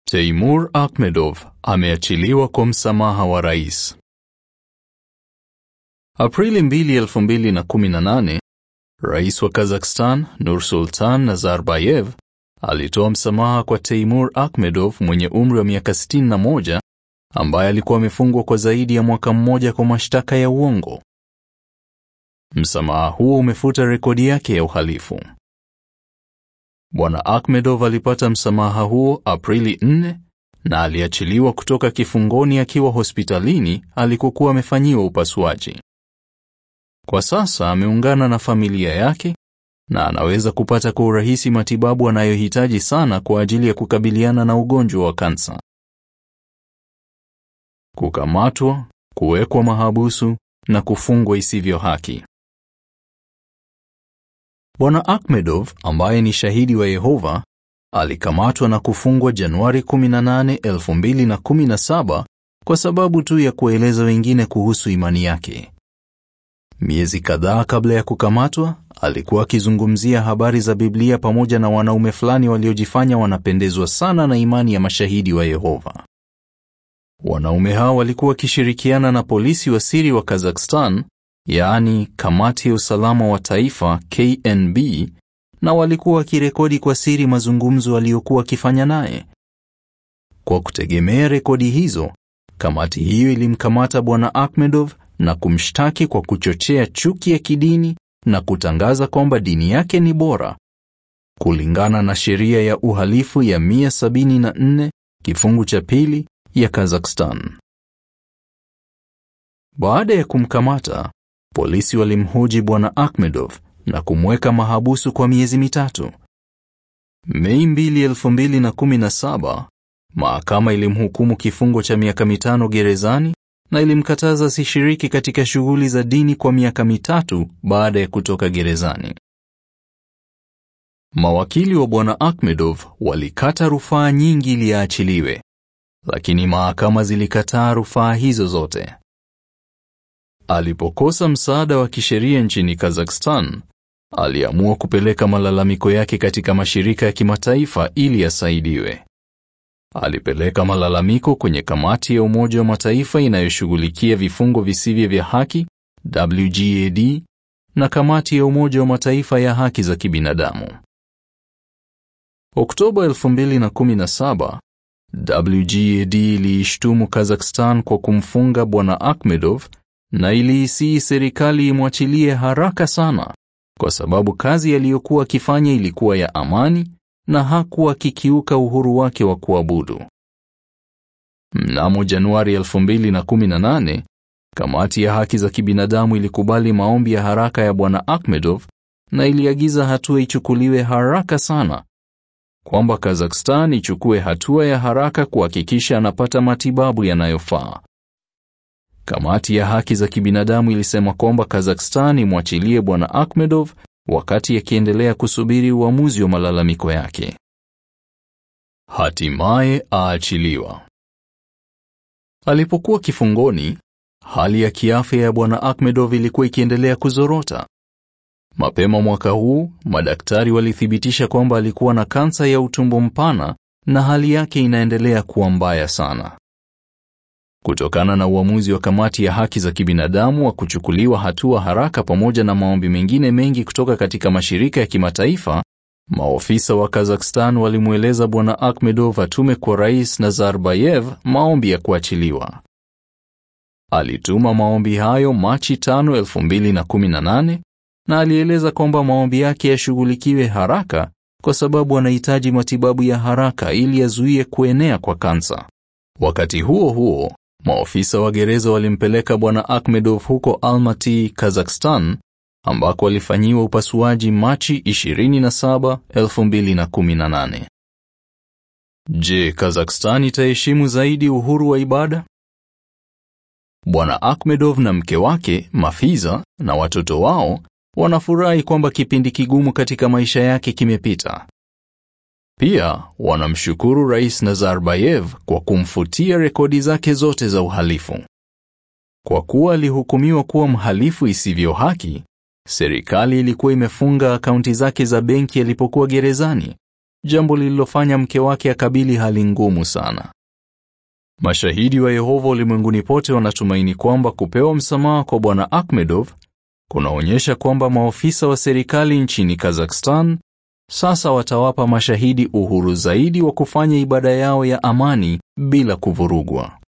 Teimur Akhmedov ameachiliwa kwa msamaha wa rais. Aprili 2, 2018, Rais wa Kazakhstan Nursultan Nazarbayev alitoa msamaha kwa Teimur Akhmedov mwenye umri wa miaka 61 ambaye alikuwa amefungwa kwa zaidi ya mwaka mmoja kwa mashtaka ya uongo. Msamaha huo umefuta rekodi yake ya uhalifu. Bwana Akhmedov alipata msamaha huo Aprili 4 na aliachiliwa kutoka kifungoni akiwa hospitalini alikokuwa amefanyiwa upasuaji. Kwa sasa ameungana na familia yake na anaweza kupata kwa urahisi matibabu anayohitaji sana kwa ajili ya kukabiliana na ugonjwa wa kansa. Kukamatwa, kuwekwa mahabusu na kufungwa isivyo haki. Bwana Akhmedov ambaye ni shahidi wa Yehova alikamatwa na kufungwa Januari 18, 2017 kwa sababu tu ya kueleza wengine kuhusu imani yake. Miezi kadhaa kabla ya kukamatwa, alikuwa akizungumzia habari za Biblia pamoja na wanaume fulani waliojifanya wanapendezwa sana na imani ya mashahidi wa Yehova. Wanaume hao walikuwa wakishirikiana na polisi wa siri wa Kazakhstan, yaani Kamati ya Usalama wa Taifa KNB, na walikuwa wakirekodi kwa siri mazungumzo aliyokuwa wakifanya naye. Kwa kutegemea rekodi hizo, kamati hiyo ilimkamata Bwana Akhmedov na kumshtaki kwa kuchochea chuki ya kidini na kutangaza kwamba dini yake ni bora kulingana na sheria ya uhalifu ya 174 kifungu cha pili ya Kazakhstan. Baada ya kumkamata, polisi walimhoji Bwana Akhmedov na kumweka mahabusu kwa miezi mitatu. Mei 2, 2017, mahakama ilimhukumu kifungo cha miaka mitano gerezani na ilimkataza asishiriki katika shughuli za dini kwa miaka mitatu baada ya kutoka gerezani. Mawakili wa Bwana Akhmedov walikata rufaa nyingi ili aachiliwe, lakini mahakama zilikataa rufaa hizo zote. Alipokosa msaada wa kisheria nchini Kazakhstan, aliamua kupeleka malalamiko yake katika mashirika ya kimataifa ili asaidiwe. Alipeleka malalamiko kwenye kamati ya Umoja wa Mataifa inayoshughulikia vifungo visivyo vya haki WGAD na kamati ya Umoja wa Mataifa ya haki za kibinadamu. Oktoba 2017, WGAD iliishtumu Kazakhstan kwa kumfunga Bwana Akhmedov na iliisii serikali imwachilie haraka sana kwa sababu kazi aliyokuwa akifanya ilikuwa ya amani na hakuwa akikiuka uhuru wake wa kuabudu. Mnamo Januari 2018, kamati ya haki za kibinadamu ilikubali maombi ya haraka ya Bwana Akhmedov na iliagiza hatua ichukuliwe haraka sana, kwamba Kazakhstan ichukue hatua ya haraka kuhakikisha anapata matibabu yanayofaa. Kamati ya haki za kibinadamu ilisema kwamba Kazakhstan imwachilie Bwana Akhmedov wakati akiendelea kusubiri uamuzi wa malalamiko yake. Hatimaye aachiliwa. Alipokuwa kifungoni, hali ya kiafya ya Bwana Akhmedov ilikuwa ikiendelea kuzorota. Mapema mwaka huu, madaktari walithibitisha kwamba alikuwa na kansa ya utumbo mpana na hali yake inaendelea kuwa mbaya sana. Kutokana na uamuzi wa kamati ya haki za kibinadamu wa kuchukuliwa hatua haraka pamoja na maombi mengine mengi kutoka katika mashirika ya kimataifa, maofisa wa Kazakhstan walimweleza Bwana Akhmedov atume kwa Rais Nazarbayev maombi ya kuachiliwa. Alituma maombi hayo Machi 5, 2018 na alieleza kwamba maombi yake yashughulikiwe haraka kwa sababu anahitaji matibabu ya haraka ili yazuie kuenea kwa kansa. Wakati huo huo, maofisa wa gereza walimpeleka Bwana Akhmedov huko Almaty, Kazakhstan, ambako alifanyiwa upasuaji Machi 27, 2018. Je, Kazakhstan itaheshimu zaidi uhuru wa ibada? Bwana Akhmedov na mke wake Mafiza na watoto wao wanafurahi kwamba kipindi kigumu katika maisha yake kimepita. Pia wanamshukuru Rais Nazarbayev kwa kumfutia rekodi zake zote za uhalifu. Kwa kuwa alihukumiwa kuwa mhalifu isivyo haki, serikali ilikuwa imefunga akaunti zake za benki alipokuwa gerezani jambo lililofanya mke wake akabili hali ngumu sana. Mashahidi wa Yehova ulimwenguni pote wanatumaini kwamba kupewa msamaha kwa Bwana Akhmedov kunaonyesha kwamba maofisa wa serikali nchini Kazakhstan sasa watawapa mashahidi uhuru zaidi wa kufanya ibada yao ya amani bila kuvurugwa.